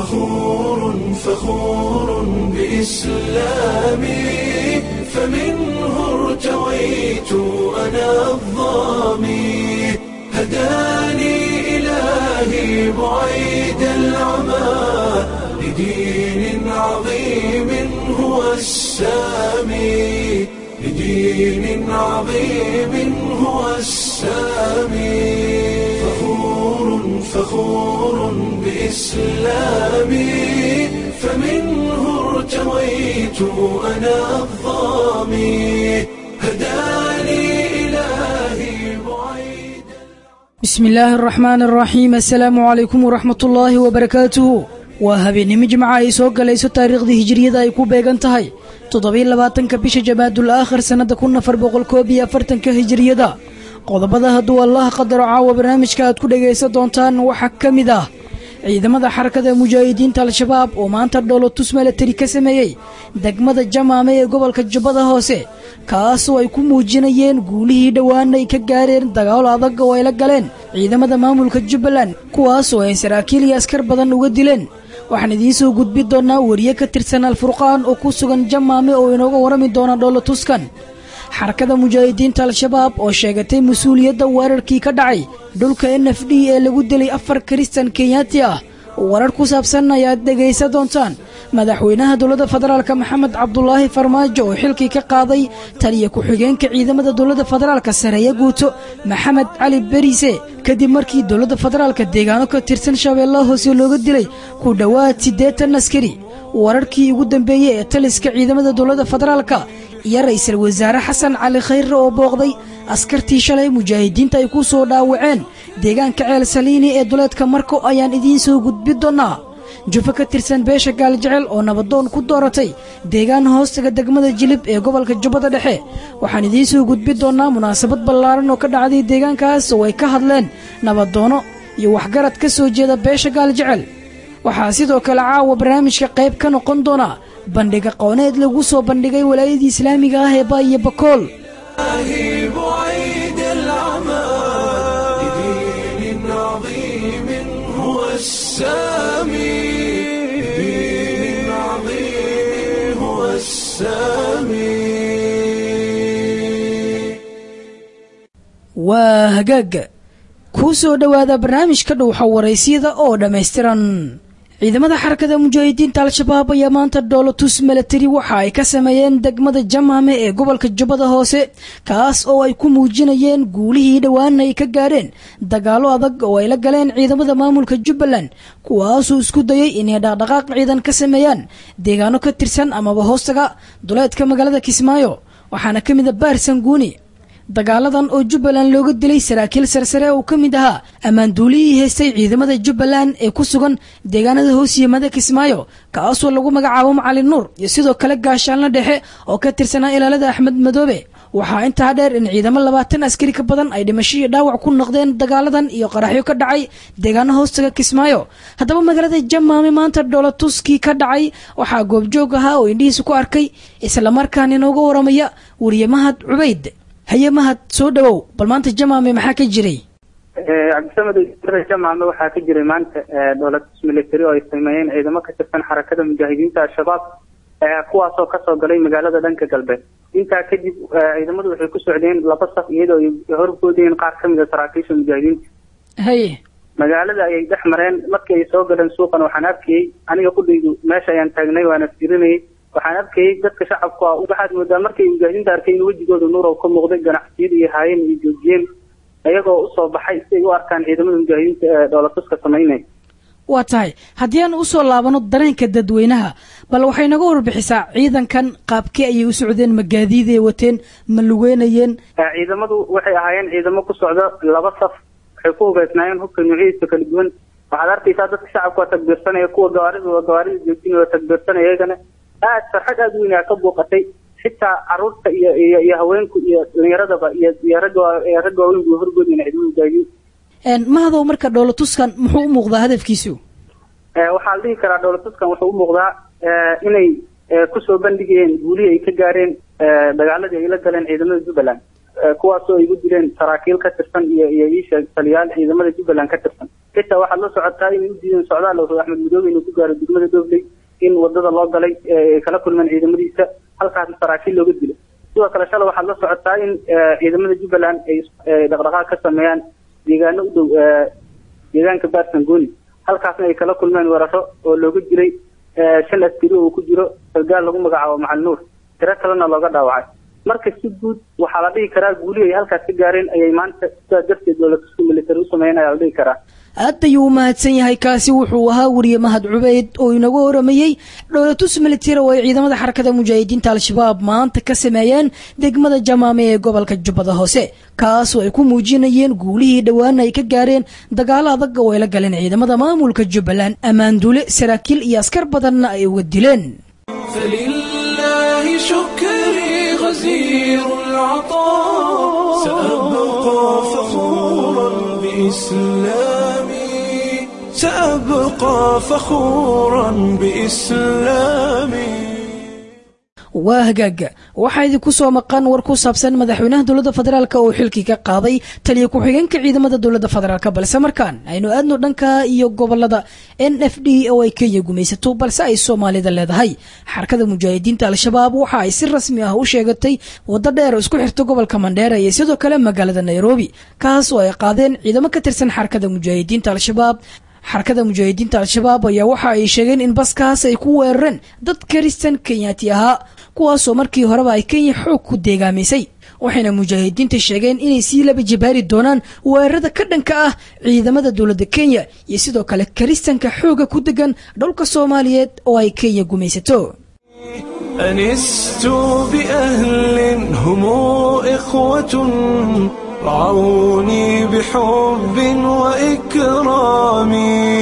فخور فخور بإسلامي فمنه ارتويت أنا الظامي هداني إلهي بعيد العمى لدين عظيم هو السامي لدين عظيم هو السامي فخور فخور بإسلامي فمنه ارتويت أنا الظامي هداني إلهي بعيد bismi illaahi araxmaani araxiim assalaamu calaykum waraxmat ullaahi wabarakaatuhu waa habeennimo jimca ay soo galayso taariikhdii hijiriyada ay ku beegan tahay toddobiyo labaatanka bisha jamaadul aakhir sannada kun afar boqol koob iyo afartanka hijiriyada qodobada hadduu allah qadaro caawa barnaamijka aad ku dhagaysan doontaan waxaa ka mid ah ciidamada xarakada mujaahidiinta al-shabaab oo maanta dhoolotus milatari ka sameeyey degmada jamaame ee gobolka jubbada hoose kaasoo ay ku muujinayeen guulihii dhowaana ay ka gaareen dagaalo adag oo ay la galeen ciidamada maamulka jubbaland kuwaasoo ay saraakiil iyo askar badan uga dileen waxaan idiin soo gudbi doonnaa wariye ka tirsan alfurqaan oo ku sugan jamaame oo inooga warrami doona dhoolotuskan xarakada mujaahidiinta al-shabaab oo sheegatay mas-uuliyadda weerarkii ka dhacay dhulka n f d ee lagu dilay afar kiristan kenyaati ah warar ku saabsan ayaad dhegaysan doontaan madaxweynaha dowladda federaalka maxamed cabdulaahi farmaajo oo xilkii ka qaaday taliya ku-xigeenka ciidamada dowladda federaalka sareeya guuto maxamed cali beriise kadib markii dowladda federaalka deegaano ka tirsan shabeellaha hoose looga dilay ku dhowaad siddeetan askari wararkii ugu dambeeyey ee taliska ciidamada dowladda federaalka iyo ra-iisul wasaare xasan cali khayre oo booqday askartii shalay mujaahidiinta ay ku soo dhaawaceen deegaanka ceel saliini ee duleedka marko ayaan idiin soo gudbi doonnaa jufo ka tirsan beesha gaaljecel oo nabadoon ku dooratay deegaan hoostaga degmada jilib ee gobolka jubbada dhexe waxaan idiin soo gudbi doonnaa munaasabad ballaaran oo ka dhacday deegaankaas oo ay ka hadleen nabadoono iyo waxgarad ka soo jeeda beesha gaaljecel waxaa sidoo kale caawa barnaamijka qayb ka noqon doona bandhig aqooneed lagu soo bandhigay walaayadii islaamiga ah ee baayo bakool إلهي بعيد العمى لدين عظيم هو السامي لدين عظيم هو السامي waa hagaagga kuu soo dhowaada barnaamijka dhowxa waraysyada oo dhammaystiran ciidamada xarakada mujaahidiinta al-shabaab ayaa maanta dhoolotus milatari waxa ay ka sameeyeen degmada jamaame ee gobolka jubbada hoose kaas oo ay ku muujinayeen guulihii dhowaana ay ka gaadheen dagaalo adag oo ay la galeen ciidamada maamulka jubbaland kuwaasuu isku dayay inay dhaqdhaqaaq ciidan ka sameeyaan deegaano ka tirsan amaba hoostaga duleedka magaalada kismaayo waxaana ka mid a baarsan guuni dagaaladan oo jubbaland looga dilay saraakiil sarsare oo ka mid ahaa ammaanduulihii haystay ciidamada jubbaland ee ku sugan deegaanada hoos yimada kismaayo kaasoo lagu magacaabo macalin nuur iyo sidoo kale gaashaanla dhexe oo ka tirsanaa ilaalada axmed madoobe waxaa intaa dheer in ciidamo labaatan askari ka badan ay dhimasho iyo dhaawac ku noqdeen dagaaladan iyo qaraxyo ka dhacay deegaano hoostaga kismaayo haddaba magaalada jamaame maanta dhoolatuskii ka dhacay waxaa goobjoog ahaa oo indhihiisa ku arkay islamarkaana inooga waramaya wariye mahad cubayd haye mahad soo dhawow bal maanta jamaame maxaa ka jiray cabdisamed jamaame waxaa ka jiray maanta dhoolatus military oo ay sameeyeen ciidamo ka tirsan xarakada mujaahidiinta al-shabaab kuwaasoo kasoo galay magaalada dhanka galbeed intaa kadib ciidamadu waxay ku socdeen laba saf iyadoo ay horboodayeen qaar kamid a saraakiisha mujaahidiinta haye magaalada ayay dhex mareen markii ay soo galeen suuqan waxaan arkayey aniga kudhaydu meesha ayaan taagnay waana fiirinayay waxaan arkayay dadka shacabku ah waxaad moodaa markay mujaahidiinta arkay in wejigooda nuur oo ka muuqday ganacsiyada iyo haayeen iyo joojiyeen iyagoo usoo baxay si ay u arkaan ciidamada mujaahidiinta ee dhoolatuska samaynaya waa tahay haddii aan usoo laabano dareenka dadweynaha bal waxay naga warbixisaa ciidankan qaabkee ayay u socdeen ma gaadiiday wateen ma lugeynayeen ciidamadu waxay ahaayeen ciidamo ku socda laba saf waxay ku hubeysnaayeen hubka noocyadiisa kala duwan waxaad arkaysaa dadka shacabka waa tagbiirsanaya kuwa gawaarida waa gawaarida joojin waa tagbiirsanaya iyagana aad farxad aada weyn aa ka buuqatay xitaa caruurta iyo iyo iyo haweenku iyo dhalinyaradaba iyo iyo ragga ragga waaweyn buu horgoodayna ciidamada mujaahidiin mahadow marka dhoolatuskan muxuu u muuqdaa hadafkiisu waxaa la dhihi karaa dhoolatuskan wuxuu u muuqdaa inay kusoo bandhigayeen guulihii ay ka gaareen dagaaladii ay la galeen ciidamada jubbaland kuwaasoo ay ugu dileen saraakiil ka tirsan iyo iyo iisha taliyaal ciidamada jubbaland ka tirsan xitaa waxaad la socotaa inay u diideen socdaal oo axmed midoobe inuu ku gaaro degmada doobley in wadada loo galay ay kala kulmeen ciidamadiisa halkaasna saraakiil looga dilo sidoo kale shalay waxaad la socotaa in ciidamada jubbaland ay dhaqdhaqaaq ka sameeyaan deegaano u dhow deegaanka barsangoni halkaasna ay kala kulmeen weeraro oo looga dilay shan askari oo uu ku jiro sargaal lagu magacaabo macali nuur tiro kalena looga dhaawacay marka si guud waxaa la dhihi karaa guulihii ay halkaas ka gaareen ayay maanta sidaas darteed dowladka military u sameeyeen ayaa la dhihi karaa aad ayuu u mahadsan yahay kaasi wuxuu ahaa weriye mahad cubeyd oo inagu horamayey dhowlatus military oo ay ciidamada xarakada mujaahidiinta al-shabaab maanta ka sameeyeen degmada jamaame ee gobolka jubbada hoose kaasoo ay ku muujinayeen guulihii dhowaana ay ka gaareen dagaalo adag oo ay la galeen ciidamada maamulka jubbaland ammaanduule saraakiil iyo askar badanna ay uga dileen فلله شكري غزير العطاء سأبقى فخورا بإسلامي سأبقى فخورا بإسلامي waa hagaaga waxaa idinku soo maqan war ku saabsan madaxweynaha dowladda federaalk oo xilkii ka qaaday taliya ku-xigeenka ciidamada dowladda federaalk balse markaan aynu aadno dhanka iyo gobolada n f d oo ay kenya gumaysato balse ay soomaalida leedahay xarakada mujaahidiinta al-shabaab waxa ay si rasmi ah u sheegatay waddo dheer oo isku xirta gobolka mandheera iyo sidoo kale magaalada nairobi kaas oo ay qaadeen ciidamo ka tirsan xarakada mujaahidiinta al-shabaab xarakada mujaahidiinta al-shabaab ayaa waxa ay sheegeen in baskaas ay ku weerareen dad karistan kenyaati ahaa kuwaasoo markii horeba ay kenya xoog ku deegaamisay waxayna mujaahidiinta sheegeen inay sii laba jibaari doonaan weerarada ka dhanka ah ciidamada dowladda kenya iyo sidoo kale karistanka xooga ku degan dhulka soomaaliyeed oo ay kenya gumaysato أنست بأهل هم إخوة رعوني بحب وإكرام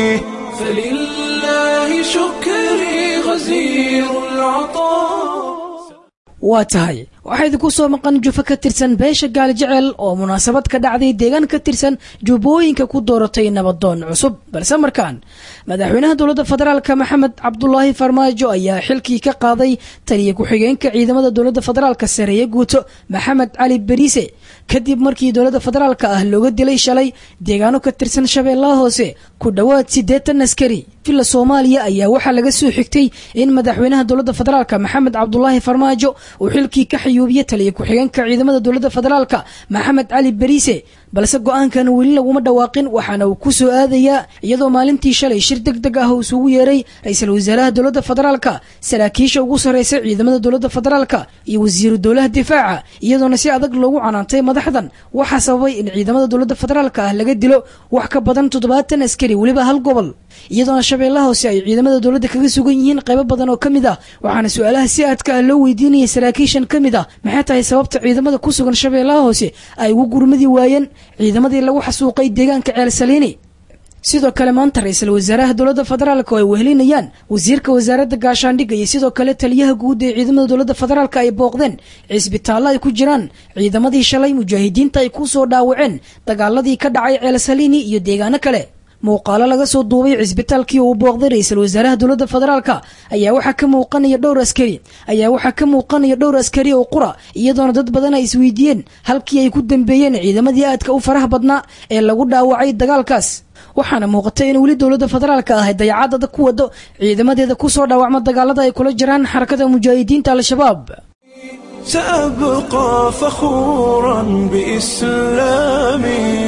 فلله شكري غزير العطاء waa tahay waxaa idinku soo maqan jufa ka tirsan beesha gaali jecel oo munaasabad ka dhacday deegaan ka tirsan jubbooyinka ku dooratay nabadoon cusub balse markaan madaxweynaha dowladda federaalka maxamed cabdulaahi farmaajo ayaa xilkii ka qaaday taliya ku-xigeenka ciidamada dowladda federaalka sareeye guuto maxamed cali beriise kadib markii dowladda federaalka ah looga dilay shalay deegaano ka tirsan shabeellaha hoose ku dhowaad siddeetan askari villa soomaaliya ayaa waxaa laga soo xigtay in madaxweynaha dowladda federaalka maxamed cabdulaahi farmaajo uu xilkii ka xayuubiye taliya ku-xigeenka ciidamada dowladda federaalka maxamed cali beriise balse go-aankan weli laguma dhawaaqin waxaana uu ku soo aadayaa iyadoo maalintii shalay shir deg deg ah uu isugu yeeray ra-iisul wasaaraha dowladda federaalka saraakiisha ugu sarreysa ciidamada dowladda federaalka iyo wasiiru dowlaha difaaca iyadoona si adag loogu canaantay madaxdan waxaa sababay in ciidamada dowladda federaalka ah laga dilo wax ka badan toddobaatan askari weliba hal gobol iyadoona shabeellaha hoose ay ciidamada dowladda kaga sugan yihiin qaybo badan oo ka mid ah waxaana su-aalaha si aadka ah loo weydiinayay saraakiishan ka mid ah maxay tahay sababta ciidamada ku sugan shabeellaha hoose ay ugu gurmadi waayeen ciidamadii lagu xasuuqay deegaanka ceel saliini sidoo kale maanta ra-iisul wasaaraha dowladda federaalka oo ay wehelinayaan wasiirka wasaaradda gaashaandhigga iyo sidoo kale taliyaha guud ee ciidamada dowladda federaalka ay booqdeen cisbitaallo ay ku jiraan ciidamadii shalay mujaahidiinta ay ku soo dhaawaceen dagaaladii ka dhacay ceel saliini iyo deegaano kale muuqaalo laga soo duubay cisbitaalkii uu booqday ra-iisul wasaaraha dowladda federaalka ayaa waxaa ka muuqanaya dhowr askari ayaa waxaa ka muuqanaya dhowr askari oo qura iyadoona dad badan ay isweydiiyeen halkii ay ku dambeeyeen ciidamadii aadka u faraha badnaa ee lagu dhaawacay dagaalkaas waxaana muuqata in weli dowladda federaalka ahay dayacadada ku wado ciidamadeeda kusoo dhaawacma dagaalada ay kula jiraan xarakada mujaahidiinta al-shabaab سأبقى فخورا بإسلامي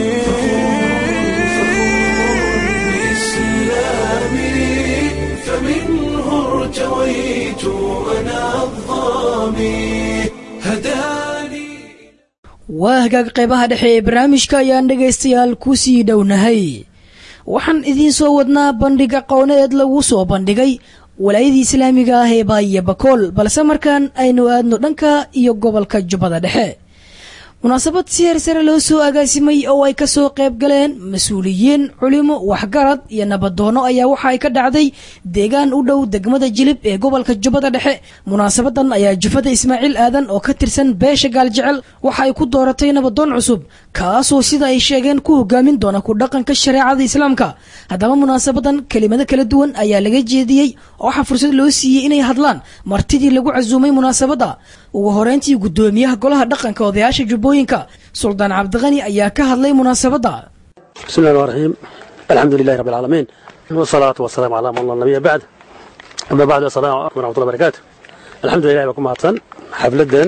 بإسلامي فمنه ارتويت أنا الظامي هداني waa hagaag qaybaha dhexe ee barnaamijka ayaan dhegaystayaal ku sii dhownahay waxaan idiin soo wadnaa bandhig aqooneed lagu soo bandhigay walaayadii islaamiga ah ee baayiyo bakool balse markaan aynu aadno dhanka iyo gobolka jubbada dhexe munaasabad si heer sare loo soo agaasimay oo ay kasoo qayb galeen mas-uuliyiin culimo waxgarad iyo nabadoono ayaa waxa ay ka dhacday deegaan u dhow degmada jilib ee gobolka jubbada dhexe munaasabadan ayaa jufada ismaaciil aadan oo ka tirsan beesha gaaljecel waxa ay ku dooratay nabadoon cusub kaasoo sida ay sheegeen ku hogaamin doona ku dhaqanka shareecada islaamka haddaba munaasabadan kelimado kala duwan ayaa laga jeediyey oo waxaa fursad loo siiyey inay hadlaan martidii lagu casuumay munaasabadda ugu horeyntii guddoomiyaha golaha dhaqanka odayaasha jubbooyinka suldaan cabdiqani ayaa ka hadlay munaasabadda بسم الله الرحمن الرحيم الحمد لله رب العالمين والصلاة والسلام على من لا نبي بعد أما بعد السلام عليكم ورحمة الله وبركاته الحمد لله بكم هاتسن حفلدن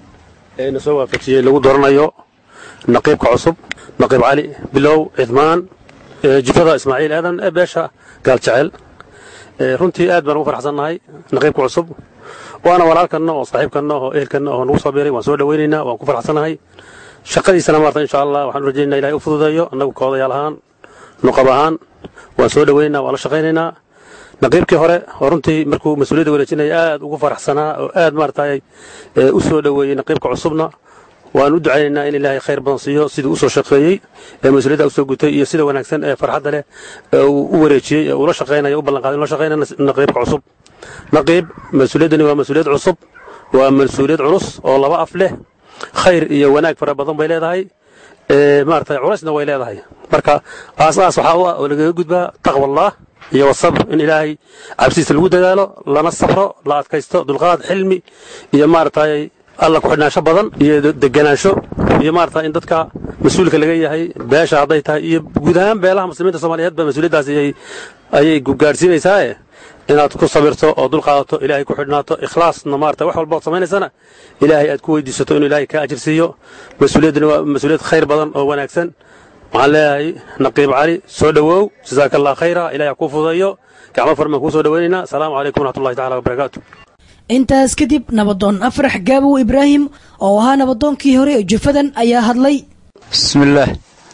إن سوى فتي لو دورنايو نقيب كعصب نقيب علي بلو عثمان جفدا إسماعيل آدم باشا قال جعل runtii aad baan ugu farxsannahay naqiibka cusub waana walaalkanna oo saaxiibkanna oo ehelkanna oo nagu soo biiray waan soo dhawaynaynaa waan ku farxsannahay shaqadiisana maarta insha allah waxaan u rajaynaa ilahay u fududeeyo annagu koodayaal ahaan nuqab ahaan waan soo dhawaynaynaa waan la shaqaynaynaa naqiibkii hore oo runtii markuu mas-uuliyadda wareejinaya aad ugu faraxsanaa oo aad maaragtay u soo dhoweeyey naqiibka cusubna waan u ducaynaynaa in ilaahay khayr badan siiyo siduu usoo shaqeeyey ee mas-uuliyadda usoo gutay iyo sida wanaagsan ee farxadda leh ee uu u wareejiyey ee uula shaqaynayo u ballanqaaday in la shaqaynaya naqiibka cusub naqiib mas-uuliyaddani waa mas-uuliyad cusub waa mas-uuliyad culus oo laba af leh khayr iyo wanaag fara badan bay leedahay maaragtay culaysna way leedahay marka aas-aas waxaa u ah oo lagaga gudbaa taqwallah iyo wasabr in ilaahay cabsiisa lagu dadaalo lana safro la adkaysto dulqaad xilmi iyo maaragtay alla ku xidhnaansho badan iyo deganaansho iyo maarata in dadka mas-uulka laga yahay beesha hadday tahay iyo guud ahaan beelaha muslimiinta soomaaliyeed ba mas-uuliyaddaasi ayay gaadhsiinaysaae inaad ku sabirto oo dulqaadato ilaahay ku xidhnaato ikhlaasna maarata wax walba ood samaynaysana ilaahay aad ku weydiisato inuu ilaahay kaa ajir siiyo mas-uuliyaddani waa mas-uuliyad khayr badan oo wanaagsan waxaan leeyahay naqiib cali soo dhowow jasaaka allah khayra ilahay ha kuu fudeeyo gacmo farmaan kuu soo dhowaynaynaa asalaamu calaykum waraxmatullahi tacala wabarakaatu intaas kadib nabadoon afrax gaabow ibraahim oo ahaa nabadoonkii hore ee jufadan ayaa hadlay بسم الله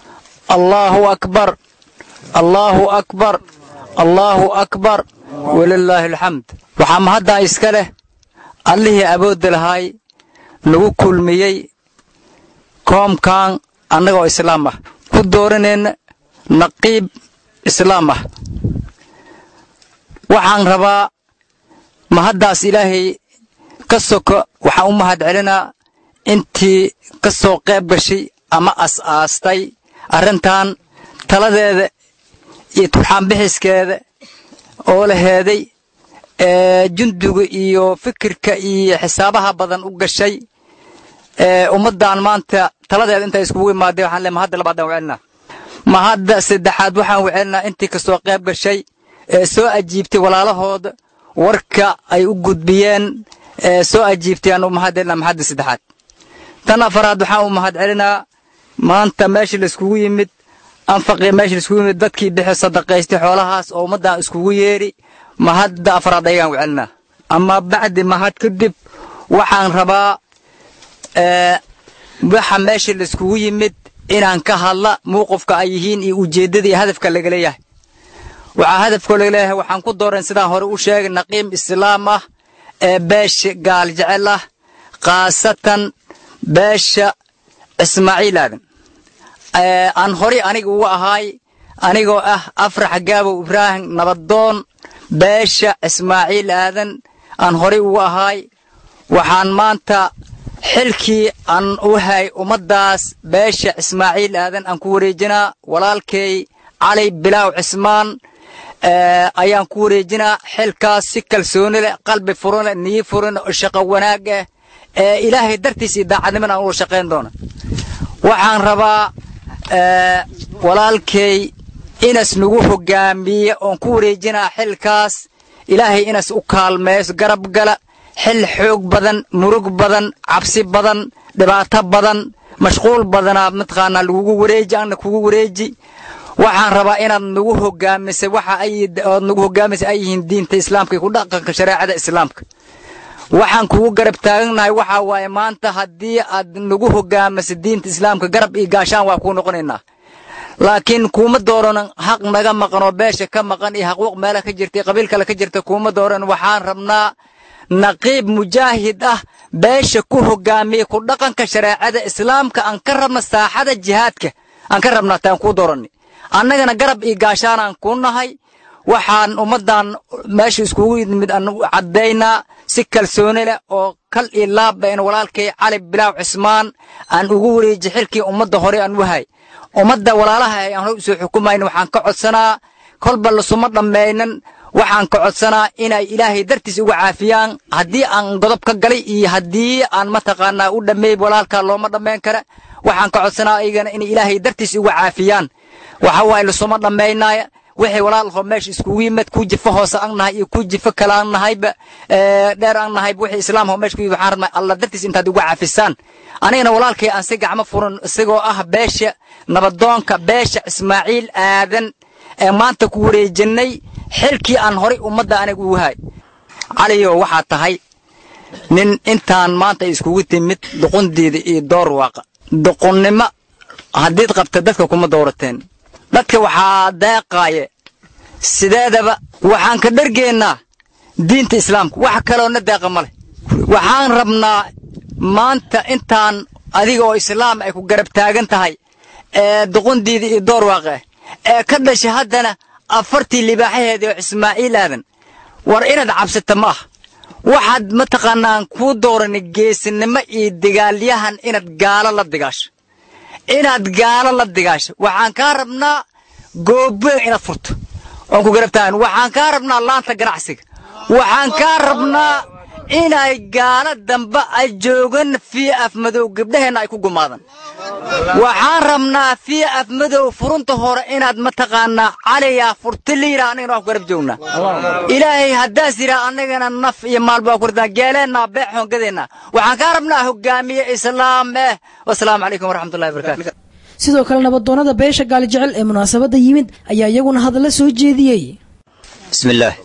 الله أكبر الله أكبر الله أكبر ولله الحمد waxaa mahaddaa iska leh allihii awoodda lahaay nagu kulmiyey koomkan annagoo islaam ah ku dooranayna naqiib islaam ah waxaan rabaa mahaddaas ilaahay ka soko waxaan u mahad celinaa intii ka soo qayb gashay ama as-aastay arrintan taladeeda iyo turxaanbixiskeeda oo la heeday ee junduga iyo fikirka iyo xisaabaha badan u gashay ee ummaddan maanta taladeeda intay iskugu imaadeen waxaan leeyahay mahadda labaadaan wecelinaa mahadda saddexaad waxaan wecelinaa intii ka soo qayb gashay ee soo ajiibtay walaalahooda warka ay u gudbiyeen ee soo ajiibtay aan u mahad celinaa mahadda saddexaad tan afaraad waxaan u mahad celinaa maanta meeshii laiskugu yimid anfaqii meeshii laiskugu yimid dadkii bixi sadaqaystay xoolahaas oo ummaddan iskugu yeedhi mahadda afraad ayagaan wecelinaa ama bacdi mahad kadib waxaan rabaa waxa meeshii laiskugu yimid inaan ka hadla muuqufka ay yihiin iyo ujeeddada iyo hadafka laga leeyahay waxaa hadafkoo laga leeyahay waxaan ku dooran sidaan hore u sheegay naqiim islaam ah ee beesha gaal jecel ah khaasatan beesha ismaaciil aadan aan horay aniga uga ahaay anigoo ah afrax gaabow ibraahim nabadoon beesha ismaaciil aadan aan horay uga ahaay waxaan maanta xilkii aan u hay ummaddaas beesha ismaaciil aadan aan ku wareejinaa walaalkay cali bilaaw cismaan ayaan ku wareejinaa xilkaas si kalsooni leh qalbi furan leh niyi furan oo shaqo wanaag ah ee ilaahay dartiis iyo daacadniman aan ula shaqayn doona waxaan rabaa walaalkay inas nagu hogaamiye oon ku wareejinaa xilkaas ilaahay inas u kaalmeeyo garab gala xil xoog badan murug badan cabsi badan dhibaato badan mashquul badanaa mataqaanaa lagugu wareeji anna kugu wareeji waxaan rabaa inaad nagu hogaamisay waxa ay ood nagu hogaamisay ay yihiin diinta islaamka iyo ku dhaqanka shareecada islaamka waxaan kugu garab taagannahay waxaa waaye maanta haddii aad nagu hogaamisay diinta islaamka garab iyo gaashaan waa kuu noqonaynaa laakiin kuuma dooran xaq naga maqan oo beesha ka maqan iyo xaquuq meela ka jirta iyo qabiil kale ka jirta kuuma dooran waxaan rabnaa naqiib mujaahid ah beesha ku hogaamiya ku dhaqanka shareecada islaamka aan ka rabna saaxada jihaadka aan ka rabnaa taan kuu dooranni annagana garab iyo gaashaanaan ku nahay waxaan ummaddan meesha iskugu yimid aan caddaynaa si kalsooni leh oo kal iyo laabba in walaalkay cali bilaaw cismaan aan ugu wareeji xilkii ummadda hore aan wahay ummadda walaalaha ay aan hore usoo xukumayna waxaan ka codsanaa kolba lasuma dhammaynan waxaan ka codsanaa inay ilaahay dartiis uga caafiyaan haddii aan godob ka galay iyo haddii aan mataqaanaa u dhammeey walaalkaa looma dhammayn kara waxaan ka codsanaa ayagana inay ilaahay dartiis uga caafiyaan waxa waaye lasuma dhammaynaaya wixii walaalho meesha iskugu yimid ku jifa hoose aan nahay iyo ku jifa kale aan nahayba dheer aan nahayba wixii islaamho meesha ku yimid waxaan rabnaa allah dartiis intaad uga caafisaan anigana walaalkay aan si gacmo furan isagoo ah beesha nabadoonka beesha ismaaciil aadan ee maanta ku wareejinay xilkii aan horay ummadda aniga ugu hay caliyo waxaa tahay nin intaan maanta iskugu timid doqondeeda iyo door waaqa doqonnimo haddiid qabta dadka kuma doorateen dadka waxaa deeqaaye sideedaba waxaan ka dhargeennaa diinta islaamka wax kaloona deeqa ma leh waxaan rabnaa maanta intaan adiga oo islaam ay ku garab taagan tahay ee doqondeeda iyo door waaqe ee ka dhashay haddana afartii libaaxaheedii oo ismaaciil aadan war inaad cabsata ma ah waxaad mataqaanaan kuu doorani geesinimo iyo dagaalyahan inaad gaalo la digaasho inaad gaalo la digaasho waxaan kaa rabnaa gooboyn inaad furto oon ku garabtaan waxaan kaa rabnaa laanta ganacsiga waxaan kaa rabnaa inay gaalo dambe ay joogan fii afmadow gabdhaheenna ay ku gumaadan waxaan rabnaa fii afmadow furunta hore inaad mataqaanaa caliyaa furti liira annagana waa ku garab joognaa ilaahay haddaas yidhaa annagana naf iyo maalba waa ku ridnaa geeleennaa beec hoongadeenna waxaan kaa rabnaa hogaamiye islaam eh wasalaamu calaykum waraxmatullahi wabarakaatu sidoo kale nabadoonnada beesha gaali jecel ee munaasabadda yimid ayaa iyaguna hadalla soo jeediyey bismillaah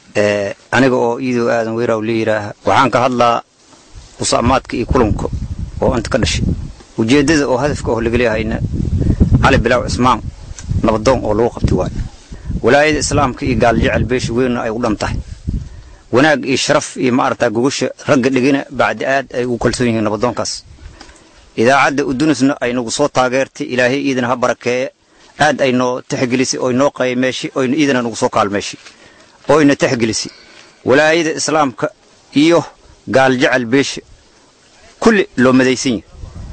aniga oo iidow aadan weyraw la yidhaaha waxaan ka hadlaa musaamaadka iyo kulanka oo inta ka dhashay ujeeddada oo hadafka oo laga leehayna cali bilaaw cismaan nabadoon oo lagu qabtay waayo walaayada islaamka iyo gaaljecel beesha weynna ay u dhan tahay wanaag iyo sharaf iyo maaragtaa gogosha ragga dhigina bacdi aad ay ugu kalsoon yihiin nabadoonkaas idaacadda udunisna ay nagu soo taageertay ilaahay iidana ha barakeeye aad ay noo tixgelisay oy noo qaymeeshay oyna iidana nagu soo kaalmeeshay oyna tixgelisay walaayada islaamka iyo gaaljecel beesha kulli loo madaysan yahay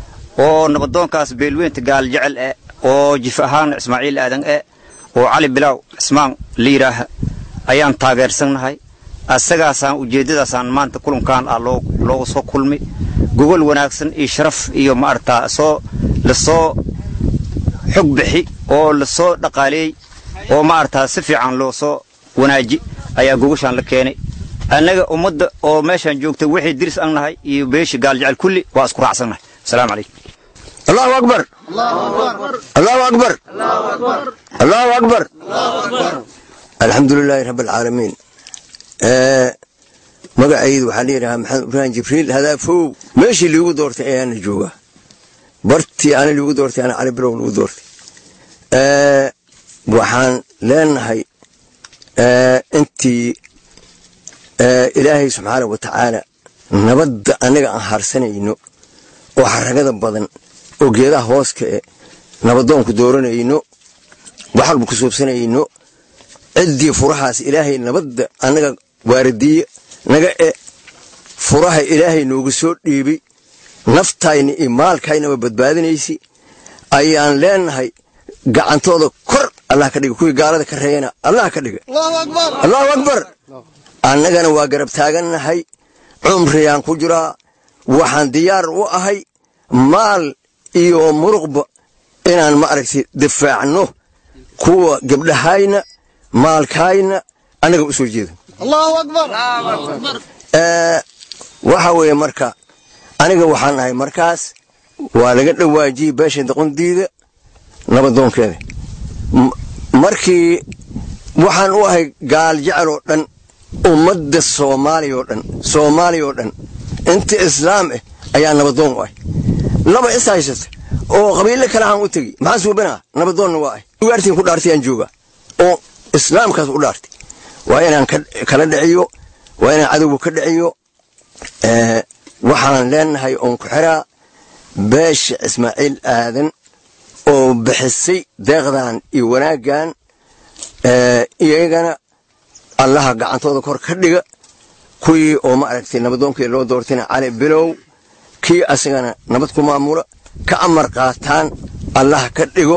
oo nabadoonkaas beelweynta gaaljecel eh oo jif ahaan ismaaciil aadan eh oo cali bilaaw cismaan la yidhaaha ayaan taageersannahay asagaasaan ujeeddadaasaan maanta kulankaan ah looga soo kulmay gogol wanaagsan iyo sharaf iyo maaragtaa soo lasoo xog bixi oo lasoo dhaqaaleeyey oo maaragtaa si fiican loo soo wanaaji ayaa gogoshaan la keenay annaga ummadda oo meeshaan joogta wixii diris an nahay iyo beesha gaaljecel kulli waa isku raacsannahay asalaamu calaykum allahu akbar allahu akbar allahu akbar alxamdu lilaahi rabbi alcaalamiin magacaydu waxaa layidhahaa maxamed ibraahim jibriil hadaafow meeshii liigu doortay ayaana joogaa bartii ana liigu doortay ana cali bilow liigu doortay waxaan leenahay intii ilaahay subxaana wa tacaala nabadda annaga aan harsanayno oo xaragada badan oo geedaha hooska e nabadoonku dooranayno waxalba ku suubsanayno ciddii furahaas ilaahay nabadda annaga waaradiye naga e furaha ilaahay noogu soo dhiibay naftayna iyo maalkaynaba badbaadinaysi ayaan leenahay gacantooda kor allah ka dhiga kuwii gaalada ka reeyana allah ka dhiga allahu akbar annagana waa garab taagannahay cumriyaan ku jiraa waxaan diyaar u ahay maal iyo muruqba inaan ma aragtay difaacno kuwa gabdhahayna maalkayna annaga u soo jeedo waxa weeye marka aniga waxaan ahay markaas waa laga dhawaajiyey beesha doqondiida nabadoonkeeda markii waxaan u ahay gaal jecel oo dhan ummadda soomaaliya oo dhan soomaaliya oo dhan inta islaam ah ayaa nabadoon u ahay laba is haysata oo qabiilo kale aan u tegi maxaa suubanaha nabadoonna waa ahay ugaartiin ku dhaartay aan joogaa oo islaamkaas u dhaartay waa inaan kala dhiciyo waa inaan cadowga ka dhiciyo waxaan leenahay oon ku xiraa beesha ismaaciil aadan oo bixisay deeqdan iyo wanaaggan iyagana allaha gacantooda kor ka dhiga kuwii oo ma aragtay nabadoonkii loo doortayna cali bilow kii asagana nabad ku maamula ka amar qaataan allah ka dhigo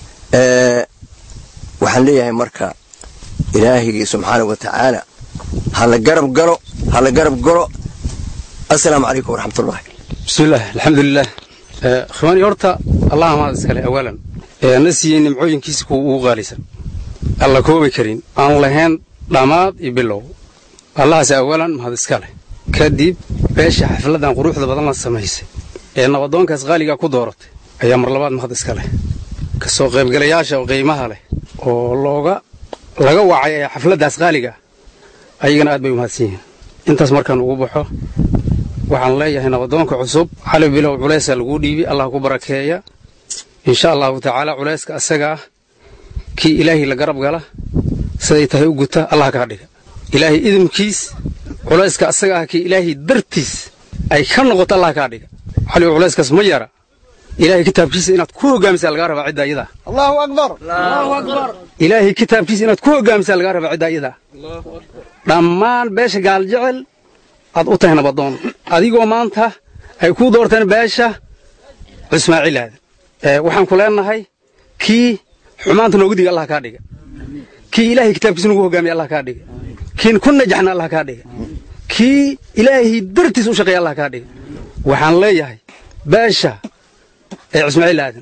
waxaan leeyahay marka ilaahigii subxaana wa tacaala ha la garab galo ha la garab galo assalaamu calaykum waraxmatullahi bismillaah alxamdulilah khwaani horta allah mahad iskale awalan na siiyey nimcooyinkiisa kuwa ugu qaalisan alla koobi karin aan lahayn dhammaad iyo bilow allahaas awalan mahad iska leh kadib beesha xafladan quruxda badan la samaysay ee nabadoonkaas qaaligaa ku dooratay ayaa mar labaad mahad iska leh ka soo qaybgalayaasha qiimaha leh oo looga laga wacay ee xafladdaas qaaliga ayagana aad bay u mahadsan yihiin intaas markaan ugu baxo waxaan leeyahay nabadoonka cusub cali bilow culaysaa laguu dhiibi allah ku barakeeya insha allahu tacaala culayska asaga ah kii ilaahay la garab gala siday tahay u guta allah kaa dhiga ilaahay idinkiis culayska asaga ah kii ilaahay dartiis ay ka noqoto allah kaa dhiga cali culayskaas ma yara ilaahay kitaabkiisa inaad ku hogaamisaa lagaa rabaa cidda iyada allahu akbar allahu akbar ilaahay kitaabkiisa inaad ku hogaamisaa lagaa rabaa cidda iyada dhammaan beesha gaaljecel aad u tahay nabadoon adigoo maanta ay kuu doorteen beesha cismaaciil aadan waxaan ku leenahay kii xumaanta noogu diga allah kaa dhiga kii ilaahay kitaabkiisa nagu hogaamiya allah kaa dhiga kiin ku najaxna allah kaa dhiga kii ilaahay dartiis u shaqeeya allah kaa dhiga waxaan leeyahay beesha ee cismaaciil aadan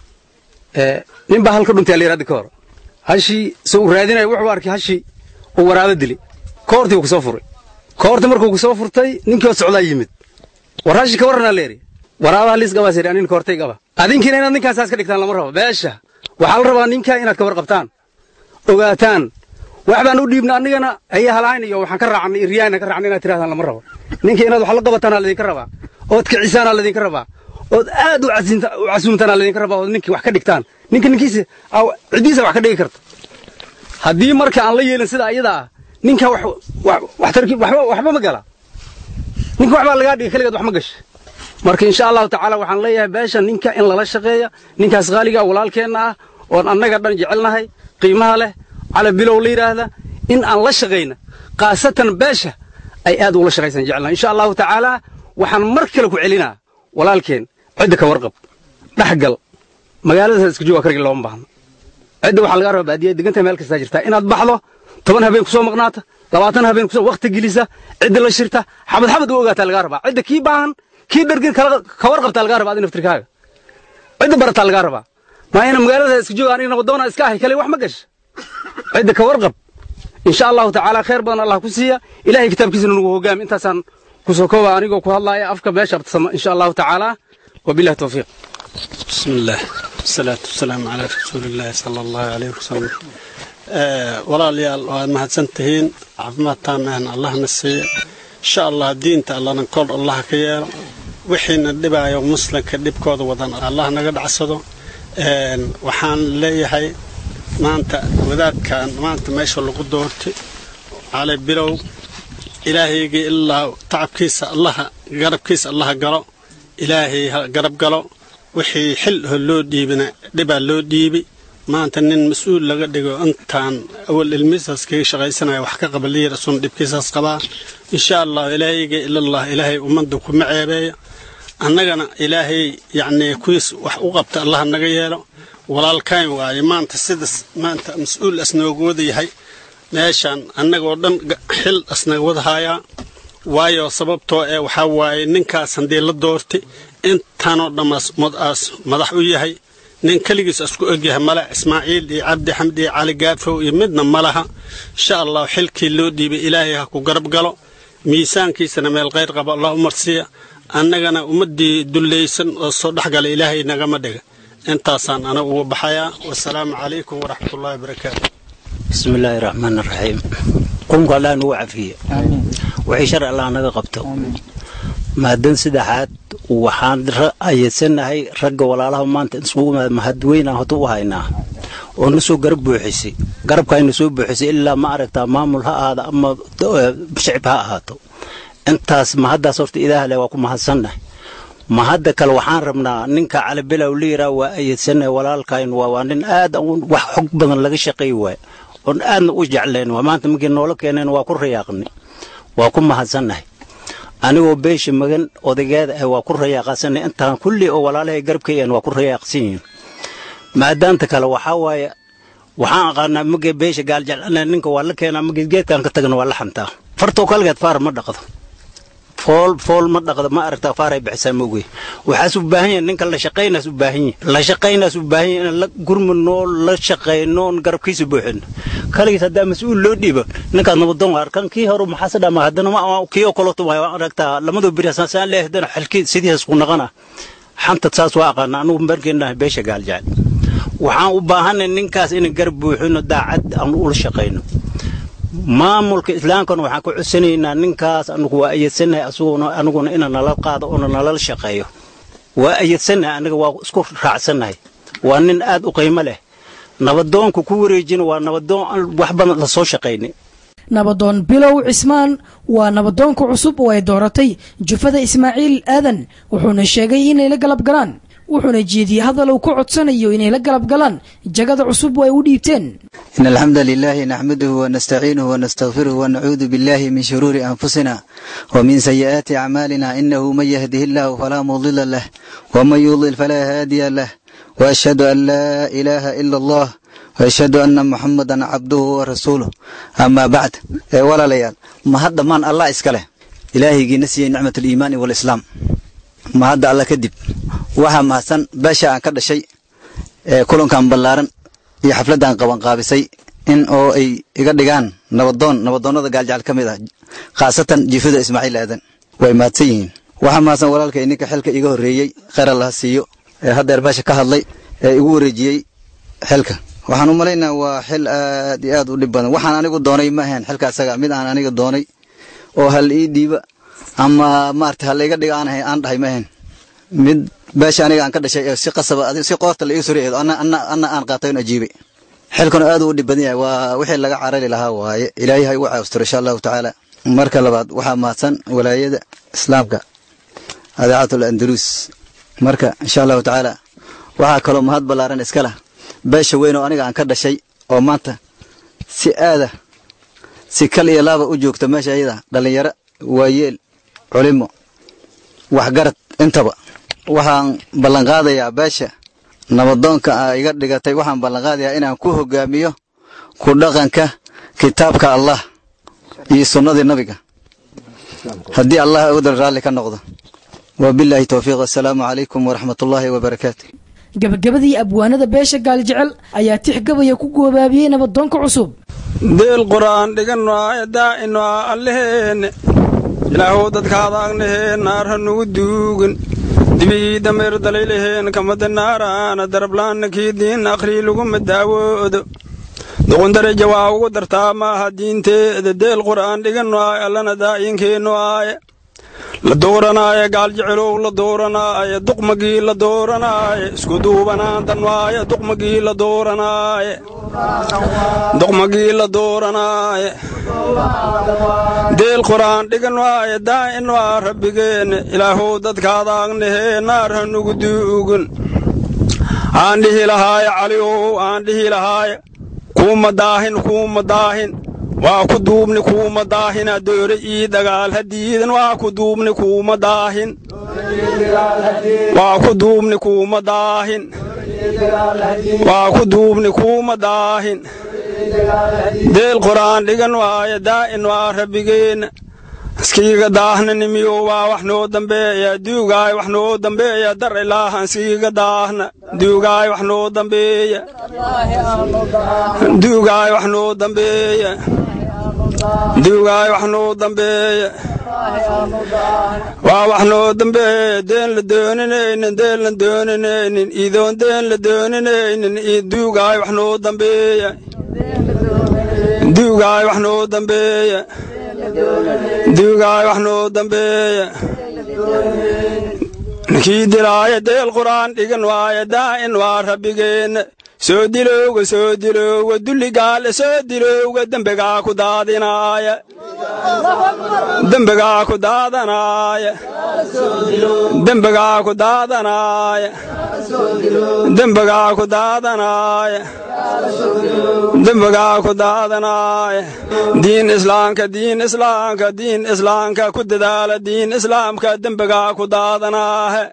nin baa halka dhuntay alayidhi hadda ka hor hashii se uu raadinaya wuxuu arkay hashii uu waraabo dili koortii uu kasoo furay koortii markuu kasoo furtay ninkii oo socdaa yimid war hashi ka warranaa leeri waraabaha liis gabaas yidhi anin koortay gaba adinkiina inaad ninkaan saas ka dhigtaan lama rabo beesha waxaa la rabaa ninkaa inaad ka warqabtaan ogaataan wax baan u dhiibna annigana ayaa halahayn iyo waxaan ka raacnay iryaana ka raacnay inaad tirahdaan lama rabo ninka inaad wax la qabataana ladinka rabaa ood kicisaana ladinka rabaa ood aad u casuumtaana ladinka rabaa ood ninkii wax ka dhigtaan ninka ninkiisa ciddiisa wax ka dhigi karta haddii marka aan la yeelin sida ayada ah ninka waxtarki waxba ma gala ninka waxbaa lagaa dhiga keligeed wax ma gasha marka insha allahu tacaala waxaan leeyahay beesha ninka in lala shaqeeya ninkaas qaaliga walaalkeenna ah oon annaga dhan jecelnahay qiimaha leh cala bilow la yidhaahda in aan la shaqayna khaasatan beesha ay aad ula shaqaysan jecelnahay insha allahu tacaala waxaan mar kale ku celinaa walaalkeen cidda ka warqab dhexgal magaaladaas iska jooga kargi looma baahno cidda waxaa lagaa rabaa baadiya degantahay meel kastaa jirtaa inaad baxdo toban habeen kusoo maqnaata labaatan habeen kusoo wakti gelisa cidda la shirta xabad xabad u ogaataa lagaa rabaa cidda kii baahan kii dhargin ka warqabtaa lagaa rabaa adi naftirkaaga cidda barataa lagaa rabaa maa ina magaalada iska jooga aniga nabadoona iska ahay kale wax ma gasha cidda ka warqab insha allahu tacaala khayr badan allah ku siiya ilahay kitaabkiisana nagu hogaami intaasaan kusoo kooba anigoo ku hadlaaya afka beesha abtasama insha allahu tacaala wabillahi tawfiiq بسم الله والصلاة والسلام على رسول الله صلى الله عليه وسلم walaalayaal waad mahadsantihiin caafimaad taamahna allahna siiya insha allah diinta allana kor allah ka yeelo wixiina dhibaayo muslimka dhibkooda wadan allah naga dhacsado waxaan leeyahay maanta wadaadkan maanta meesha lagu doortay cali bilow ilaahaygii ilaa tacabkiisa allaha garabkiisa allaha galo ilaahay ha garab galo wixii xil ho loo dhiibina dhibaa loo dhiibi maanta nin mas-uul laga dhigo intaan awal ilmihiisaas kaga shaqaysanaya wax ka qaba liir sun dhibkiisaas qabaa insha allah ilaahayga ilallah ilaahay ummadda kuma ceebeeya annagana ilaahay yacnii kuwiis wax u qabta allah naga yeelo walaalkayn waaye maanta sidaas maanta mas-uul asnooga wada yahay meeshaan annagoo dhan xil asnaga wada haayaa waayo sababtoo ee waxaa waaye ninkaas haddii la doortay intaanoo dhammaas modaas madax u yahay nin keligiis isku egyahay male ismaaciil iyo cabdi xamdi iyo cali gaafow iyo midna ma laha insha allah xilkii loo dhiibay ilaahay ha ku garab galo miisaankiisana meel khayr qaba allah u marsiiya annagana ummaddii dullaysan oo soo dhexgala ilaahay nagama dhiga intaasaan ana ugu baxayaa wasalaamu calaykum waraxmatullahi wabarakaatu بسم الله الرحمن الرحيم قومك الله نوع فيه وحي شرع الله نغا قبته maadan saddexaad waxaan ayeedsanahay ragga walaalaha maanta isugu mahadweynaan hota u haynaa oo na soo garab buuxisay garabkaayna soo buuxisay ilaa ma aragtaa maamul ha ahaada ama shicib ha ahaato intaas mahaddaas horta ilaah leh waa ku mahadsannahay mahadda kale waxaan rabnaa ninka calibilow liiraa waa ayeedsanahay walaalkayn waa nin aad wax xog badan laga shaqeey waay oon aadna u jeclayn waa maanta markii noola keeneen waa ku rayaaqnay waa ku mahadsannahay anigoo beesha magan odageeda ah waa ku rayaaqasanay intaan kulli oo walaalahay garabkayaan waa ku rayaaqsan yihiin maadaanta kale waxaa waaye waxaan aqaanaa mage beesha gaaljeclana ninka waa la keenaa mage geedkaan ka tagna waa la xantaa fartoo kalgeed faar ma dhaqdo fool fool ma dhaqdo ma aragtaa faaray bixisaa moogey waxaas u baahan yahay ninka la shaqaynaas u baahan yahay la shaqaynaas u baahan yahay inaan la gurmadnoo la shaqayno garabkiisa buuxino kaligiis haddaa mas-uul loo dhiibo ninkaas nabadoon waa arkan kii hore maxaase dhama haddana ma kii oo kaleeto waa aragtaa lamadoo beri saan leeyahay haddana xalkii sidiisaas ku naqana xanta saas waa aqaana anugu markeenahay beesha gaaljecel waxaan u baahanay ninkaas inaan garab buuxino daacad aan ula shaqayno maamulka islaamkana waxaan ku codsanaynaa ninkaas anugu waa ayeedsanahay asuguna aniguna ina nala qaado oona nalala shaqeeyo waa ayeedsanahay aniga waa isku raacsannahay waa nin aad u qiimo leh nabadoonka ku wareejina waa nabadoon aan wax badan la soo shaqaynay nabadoon bilow cismaan waa nabadoonka cusub oo ay dooratay jufada ismaaciil aadan wuxuuna sheegay inay la galab galaan wuxuuna jeediyey hadal uu ku codsanayo inay la galab galaan jagada cusub oo ay u dhiibteen إن الحمد لله نحمده ونستعينه ونستغفره ونعوذ بالله من شرور أنفسنا ومن سيئات أعمالنا إنه من يهده الله فلا مضل له ومن يضلل فلا هادي له وأشهد أن لا إله إلا الله وأشهد أن محمدا عبده ورسوله أما بعد إيه ولا ليال ما هذا من الله إسكاله إلهي نسي نعمة الإيمان والإسلام ما هذا الله كذب وها ما سن باشا أن كذا شيء إيه كلهم كان بلارن iyo xafladdan qabanqaabisay in oo ay iga dhigaan nabadoon nabadoonnada gaaljecel ka mid ah khaasatan jifada ismaaciil aadan way mahadsan yihiin waxaa mahadsan walaalkay ninka xilka iga horreeyey kheyr allaha siiyo ee haddeer meesha ka hadlay ee igu wareejiyey xilka waxaan u malaynaa waa xil aad iyo aad u dhib badan waxaan anigu doonay ma ahayn xilka asaga mid aan aniga doonay oo hal ii dhiiba ama maarata hal iga dhiga aan ahay aan dhahay ma ahayn mid beesha aniga aan ka dhashay ee si qasaba si qoorta la iga soo reedo anna anna anna aan qaatay oo ajiibay xilkuna aad u dhib badan yahay waa wixii laga carari lahaa waaye ilaahay ha igu caawistiro insha allahu tacaala marka labaad waxaa mahadsan walaayada islaamka adaacatul andalus marka insha allahu tacaala waxaa kaloo mahad ballaaran iska lah beesha weyn oo aniga aan ka dhashay oo maanta si aada si kal iyo laaba u joogta meesha iyada dhallinyaro waayeel culimo waxgarad intaba waxaan ballanqaadayaa beesha nabadoonka a iga dhigatay waxaan ballanqaadayaa inaan ku hogaamiyo ku dhaqanka kitaabka allah iyo sunnadii nabiga haddii allah awdal raalli ka noqdo wabilaahi towfiiq assalaamu calaykum waraxmatullaahi wabarakaatu gabagabadii abwaanada beesha gaaljecel ayaa tixgabaya ku goobaabiyey nabadoonka cusub deel qur'aan dhigano daa'ino alleheenne ilaahow dadkaada agnaheen naar ha nugu duugin dibii dameer dalaylaheen kamada naaraana darablaanna kii diin akhrii laguma daawoodo duqundaraja waa ugu dartaa maaha diinteeda deel qur'aan dhigano aaye allana daa'yinkeennu aaye la dooranaaye gaaljecelow la dooranaaye duqmagii la dooranaaye isku duubanaantan waaye duqmagii la dooranaaye duqmagii la dooranaaye deel qur'aan dhigan waaye daa'in waa rabbigeenne ilaahow dadkaada agnahee naar ha nugu duugun aan dhihi lahaaye caliow aan dhihi lahaaye kuuma daahin kuuma daahin waa ku duubni kuuma daahin adoore ii dagaal hadiidan waa ku duubni kuuma daahin waa ku duubni kuuma daahin waa ku duubni kuuma daahin deel qur'aan dhigan waaye daa'in waa rabbigeenna iskiiga daahna nimiyo waa wax noo dambeeya duugaay wax noo dambeeya dar ilaahan siiga daahna duugaay wax noo dambeeya duugaay wax noo dambeeya duugaay wax noo dambeeya waa wax noo dambeeya deen la dooninaynin deen la dooninaynin idoon deen la dooninaynin duugaay wax noo dambeeya duugaay wax noo dambeeya duugaay wax noo dambeeya ninkii dilaaya deel qur'aan dhigan waaya daa'in waa rabbigeenna soo dilowga soo dilowga dulli gaale soo dilowga dembigaa ku daadinaaya dembigaa ku daadanaaya dembigaa ku daadanaaya dembigaa ku daadanaaya dembigaa ku daadanaaya diin islaamka diin islaamka diin islaamka ku dadaala diin islaamka dembigaa ku daadanaahe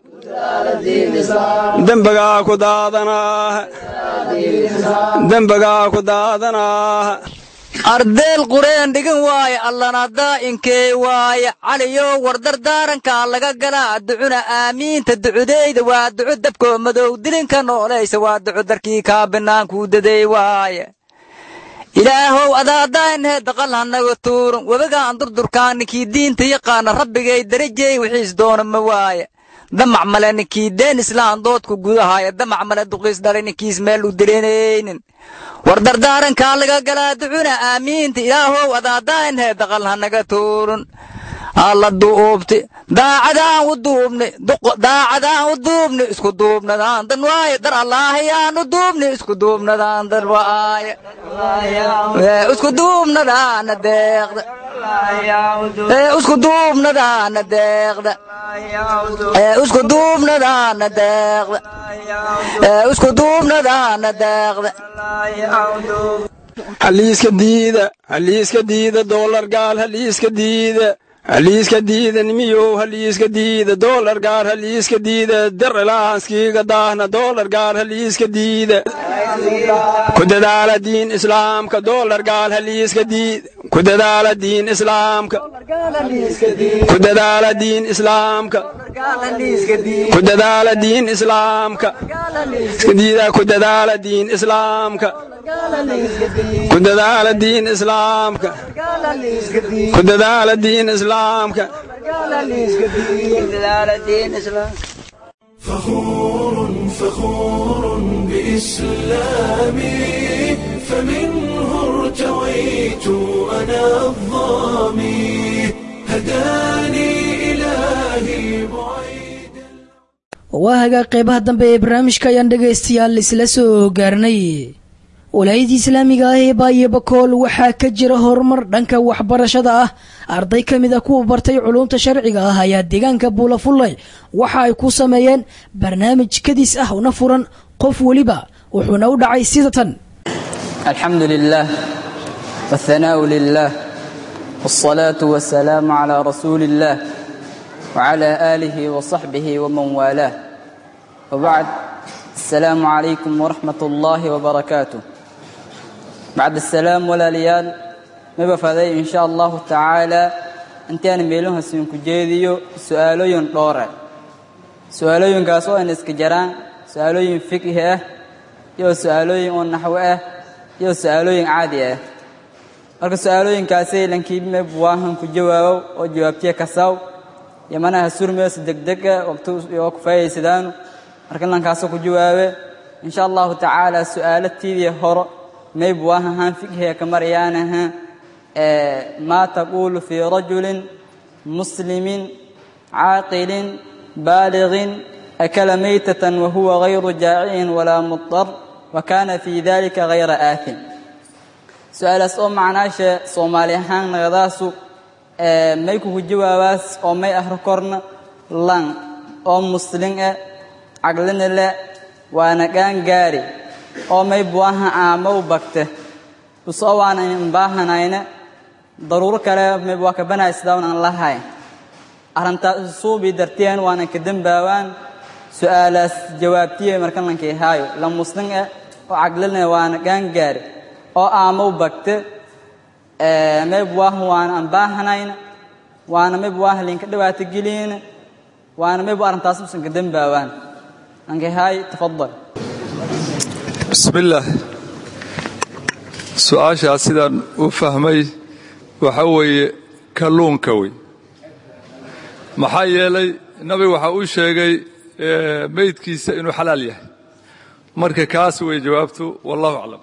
dembigaa ku daadanaahe dembigaa ku daadanaahe ardeel qureen dhigin waaye allana daa'inkee waaye caliyow wardardaarankaa laga galaa ducuna aamiinta ducudeyda waa duco dabkoo madow dilinka noolaysa waa duco darkii kaa binaankuu daday waaye ilaahow adaadaynhee daqal hanaga tuurun webigaan durdurkaan ninkii diinta yaqaana rabbigay darajey wixiis doona ma waaye damac male ninkii deen islaan doodku gudahaaya damac male duqiis dhalay ninkiis meel u dilinaynin war dardaarankaa laga galaa ducuna aamiinta ilaahow adaadaynhee daqal hanaga tuurun alla duubti daacadaan u duubni daacadaan u duubni isku duubnadaan dan waaye dar allaahayaan u duubni isku duubnadaan dan waaye isku duubnadaana deeqda isku duubnadaana deeqda isku duubnadaana deeqda isku duubnadaana deeqda haliiska diida haliiska diida doolar gaal haliiska diida haliiska diida nimiyow haliiska diida doolar gaar haliiska diida derelaahanskiiga daahna doolar gaar haliiska diida ku dadaala diin islaamka doolar gaal haliiska diida ku dadaala diin islaamka ku dadaala diin islaamka ku dadaala diin islaamka diida ku dadaala diin islaamka ku dadaala diin islaamka ku dadaala diin islaamka فخور فخور بإسلامي فمنه ارتويت أنا الظامي هداني إلهي بعيد waa hagaa qeybaha dambe ee barnaamijka ayaan dhegaystayaal isla soo gaarnay walaayadii islaamiga ah ee baayo bakool waxaa ka jira horumar dhanka waxbarashada ah arday ka mid a kuwa bartay culumta sharciga ah ayaa deegaanka buulafullay waxa ay ku sameeyeen barnaamij kadis ah una furan qof weliba wuxuuna u dhacay sida tan الحمد لله والثناء لله والصلاة والسلام على رسول الله وعلى آله وصحبه ومن والاه وبعد السلام عليكم ورحمة الله وبركاته بعد السلام ولا ليال ما بفضي إن شاء الله تعالى أنت أنا ميلوها سينكو جيديو سؤالو دورة سؤالو كاسو أن اسكجران سؤالو فقه يو سؤالو نحو يو سؤالو عادي marka su-aalooyinkaasi lankiibme buwaahan ku jawaabo oo jawaabtiya kasaw yamanaha surmees degdega waqti oo ku faayaysadaan marka lankaasoo ku jawaabe insha allahu tacaala su-aalatiidii horo may buwaahahaan fiqhiga ka marayaanaha maa taquulu fii rajulin muslimin caaqilin baaligin akala maytatan wahuwa gayru jaacicin walaa mudar wa kaana fii dalika gayra aafin su-aalaas oo macnaasha soomaali ahaan naqadaasu may kugu jawaabaas oo may ahro korna lan oo muslin eh caglina le waana gaangaari oo may buwaha aamaw bagte usoo waana imbaahanayne daruuro kale may buwa kabanaya sidaawan aan lahayn arrintaas suubii darteen waana ka dembaawaan su-aalaas jawaabtiye markan lankay haayo la muslin eh oo caglina waana gaangaari oo aamaw bagte may buwaha waana aan baahanayn waana may buwaha linka dhibaato geliyeen waana may bu arrintaas usan ka dembaawaan ankay haay tafadal bismillaah su-aashaas sidaan u fahmay waxa weeye kalluunka wey maxaa yeelay nabiga waxa uu sheegay meydkiisa inuu xalaal yahay marka kaas wey jawaabtu wallahu aclam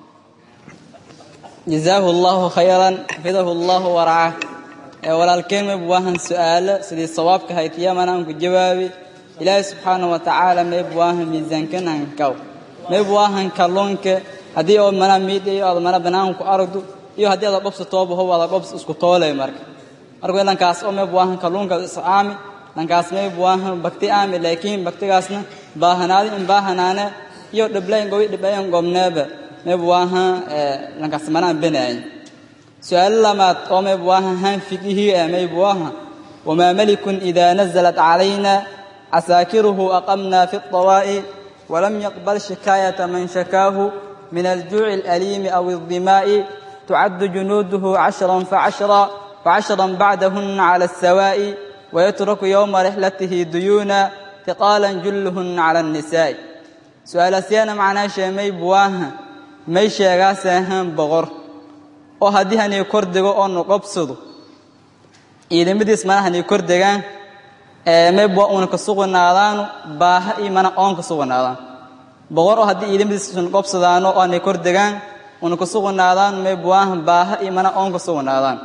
jazaahu allahu khayran xafidahu allahu waracah ee walaalkeen may buwaahan su'aalo sidii sawaabka hayd yaman aan ku jawaabi ilaahay subxaanahu wa tacaala may buwaahan miisaankan aan kaw may buwaahan kalluunka haddii oo mana miidhayo aad mana banaanku aragdo iyo haddii aad qobsa tooba how aad qobs isku toolay marka marka lankaas oo mayb waahan kalluunka is aami lankaas mayb waahan bakti aami laakiin baktigaasna baahanaadi in baahanaane iyo dhiblayn gobi dhiblayn gobneeba mayb waahan lankaas manaan benaayin su-aalo lamaad oo mayb waahan han fikihii ah mayb waahan wamaa malikun idaa nazalat calayna casaakiruhu aqamna fi الطawaa'i walam yaqbal shikaayata man shakaahu min aljuuci alaliimi aw الdimaa'i tucaddu junuuduhu cashran facashra facashran bacdahuna cala الsawaa'i wayatraku yowma rixlatihi duyuuna tiqaalan julluhuna cala الnisaa'i su-aalasyana macnaashee mayb waahan may sheegaaseahaan boqor oo haddii hanay kor dego oo nuqobsado ciidamadiis mana hanay kor degaan mayb waa una ka suganaadaanu baaha iyo mana oon ka suganaadaan boqor oo haddii ciidamadiis nuqobsadaano oo hanay kor degaan una ka suganaadaan mayb waahan baaha iyo mana oon ka suganaadaan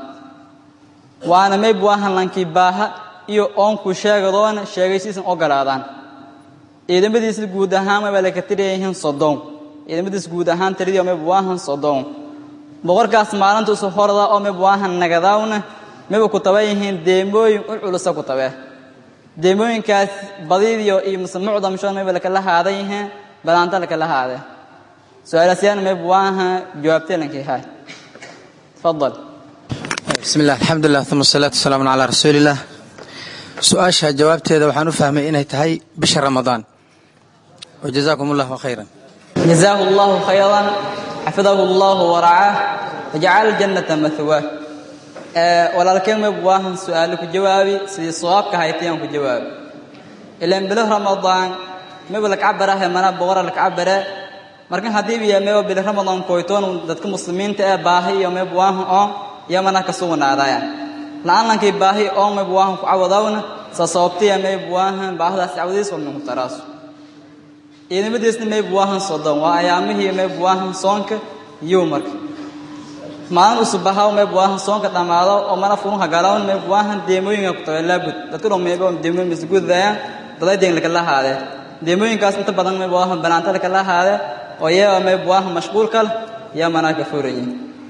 waana mayb waahan lankii baaha iyo oonku sheegadoona sheegaysiisan ogolaadaan ciidamadiisa guud ahaan mayba laka tiriyayihiin soddon ciidamadiis guud ahaan tiradii mayb waahan soddon boqorkaas maalinta usu horda oo mayb waahan nagadaawna mayba ku taba yihiin deemooyin u culusa ku tabee deemooyinkaas badidiyo iyo mise mucdamshoon mayba lakala haadan yihiin badaanta lakala haadee su-aalaasyaana mayb waahan jawaabtee lankii hay tafadal bismi illah alxamdulilah uma asalaatu wasalaamun calaa rasuuliillah su-aasha jawaabteeda waxaan u fahmay inay tahay bisha ramadaan wajazaakum allahu khayran jazaahu allahu khayran xafidahu allahu waracaah wajacala jannata mahwaah walaalkeen mayb waahan su-aalo ku jawaabi sidii sawaabka haytayaan ku jawaabi ilaan bilo ramadaan mayba lakcabarahe mana boqora lakcabare markan haddii biya mayba bilo ramadaan koytoon dadka muslimiinta ee baahi iyo mayb waahan oon iyo mana ka suganaadaya la'aalankii baahi oon mayb waahan ku cawadawna sa sababtiya mayb waahan baahdaas cawadiis walna ku taraaso ciidamadiisna mayb waahan soddon waa ayaamihii mayb waahan soonka iyo marka maalin usubahaw mayb waahan soonka dhammaado oo mana furunka galawn mayb waahan deemooyinka ku tabe laabud dadka dhan mayb deemooyin isgudayaan daday deen lakala haadee deemooyinkaas inta badan mayb waahan banaanta lakala haadee oo iyaga mayb waahan mashquulka leh yaa manaa ka furayin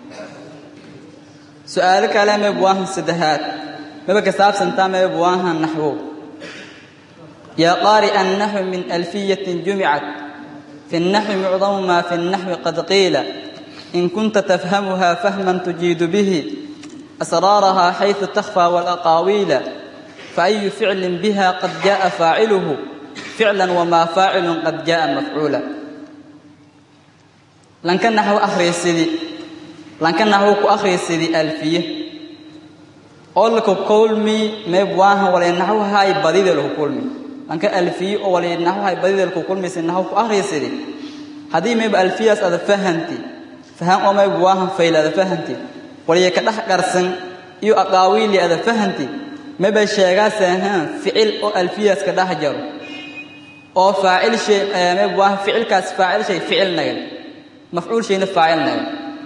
su-aalo kale mayb waahan saddexaad mayba ka saabsantaa mayb waahan naxwo يا قارئ النحو من ألفية جمعت في النحو معظم ما في النحو قد قيل إن كنت تفهمها فهما تجيد به أسرارها حيث تخفى والأقاويل فأي فعل بها قد جاء فاعله فعلا وما فاعل قد جاء مفعولا لن كان نحو أخري السيدي لن كان نحو أخري السيدي ألفية أقول لك كل مي مبواها ولا نحو هاي بديد له كل مي lanka alfiye oo wali naxu hay badideelku kulmaysa naxu ku akhriysidi haddii mayba alfiyaas ada fahanti fahan oo mayba waahan fayl ada fahanti waliya ka dhex qarsan iyo aqaawiili ada fahanti mayba sheegaasahaan ficil oo alfiyaas ka dhex jaro oo faacil shay mayba waahan ficilkaas faacil shay ficil nagan mafcuul shayna faacil nagan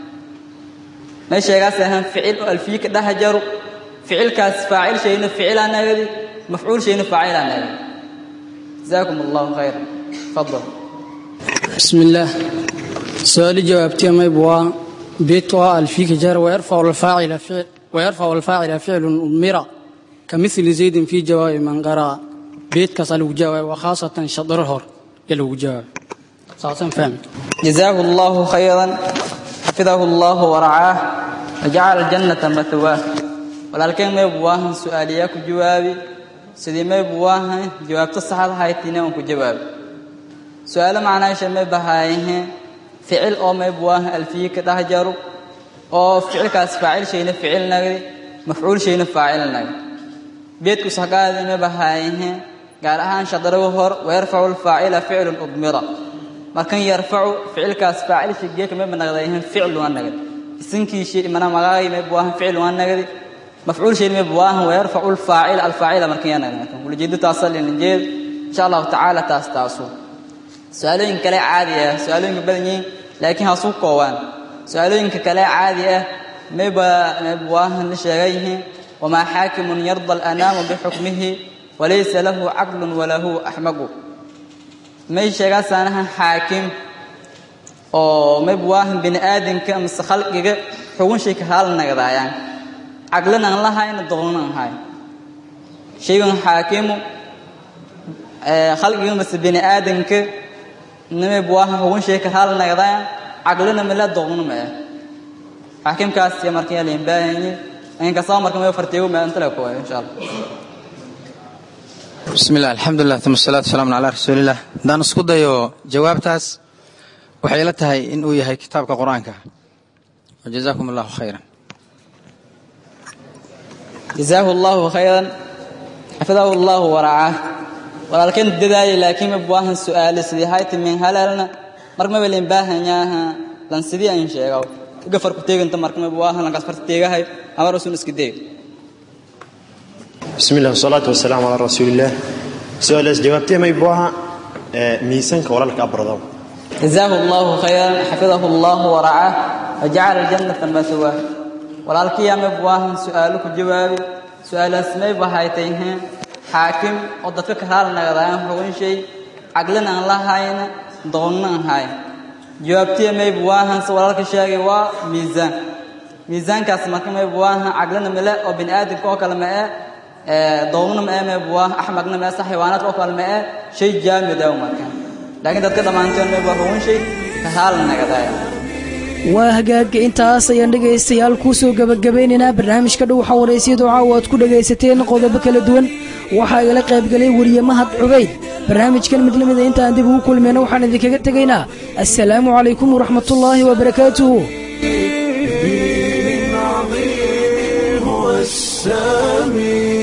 may sheegaasahaan ficil oo alfiye ka dhex jaro ficilkaas faacil shayna ficilaa nagadi mafcuul shayna faacilaa nagadi جزاكم الله خيرا تفضل بسم الله سؤال جوابتي ما يبغى بيت الفيك جار ويرفع الفاعل فعل ويرفع الفاعل فعل أمرا كمثل زيد في جواب من قرأ بيت كسل جواب وخاصة شطرهر يلو جواب صاصا فهم جزاه الله خيرا حفظه الله ورعاه وجعل الجنة مثواه ولكن ما يبغى سؤاليك جوابي sidii may buu waahay jawaabto saxda haytiina aan ku jawaab su'aalo macnaasha may bahaayahe ficil oo may buu waahay alfiye ka dhex jaro oo ficilkaas faacil shayna ficil nagdi mafcuul shayna faacil nagdi beedku saqaadi may bahaayahe gaar ahaan shadaragu hor weerfacu lfaacila ficlun udmira markan yarfacu ficilkaas faacil shigeeka may banagdayahen ficil waa nagdi isinkii shay mana magaagay may buu waahay ficil waa nagdi مفعول شيء مبواه ويرفع الفاعل الفاعل مركيانا ولجد تصل للجيد إن شاء الله تعالى تاستاسو سؤالين كلا عادية سؤالين بدني لكن هسوق قوان سؤالين كلا عادية مبا مبواه لشيئه وما حاكم يرضى الأنام بحكمه وليس له عقل وله أحمق ما يشيغا سانها حاكم oo mabwaahan bini aadanka mise khalqiga xugun shay ka haalan nagadaayaan caqlina aan lahayna doqonna aan hayn shaygan xaakimu khalqiga mase bini aadanka nime buaha hugun shay ka haal nagdaan caqlina mala doqonna ma ah xaakimkaas ya markan yaa liin baahanye inkastoo markan way farteego ma antala ku insha allah بسم الله الحمد لله ثم الصلاة والسلام على رسول الله دان اسku dayo jawaabtaas waxay la tahay in uu yahay kitaabka quraanka وجزاكم الله خيرا جزاه الله خيرا حفظه الله ورعاه walaalkeen dadaayay laakiin ma baahan su'aal sidii hayta min halalna markama weleen baahan yaha lan sidii aan sheego gafar ku teeganta markama baahan lan kasfar teegahay amar usun iska deeg بسم الله والصلاة والسلام على رسول الله سؤال جوابتي ما يبوها ميسانك ولا لك أبرضو جزاه الله خيرا حفظه الله ورعاه وجعل الجنة مثواه walaalkii ama buahan su'aalo ku jawaabi su'aalaas may bahaytayheen xaakim oo dadka ka haal nagdaan xugun shay caqlina aan lahayna doonna aan hayn jawaabtii may buahan se walaalka sheegay waa miisaan miisaankaas marka may buahan caqlina male oo bini aadamka oo kale ma ee doonna ma ee may buahan axmaqna ma ee sax xayawaanaadka oo kale ma ee shay jaamid ah marka laakiin dadka dhammaantood may bua xugun shay ka haal nagdaaya waa hagaaga intaas ayaan dhegaystayaal kuu soo gebagabaynaynaa barnaamijka dhow xawareysiyadu caawa aad ku dhegaysateen qodobo kala duwan waxaa igala qaybgalay weriye mahad cubayd barnaamijkan mid lamida intaan dib ugu kulmayna waxaan idinkaga tegaynaa assalaamu calaykum waraxmatullaahi wabarakaatuhu هو السامي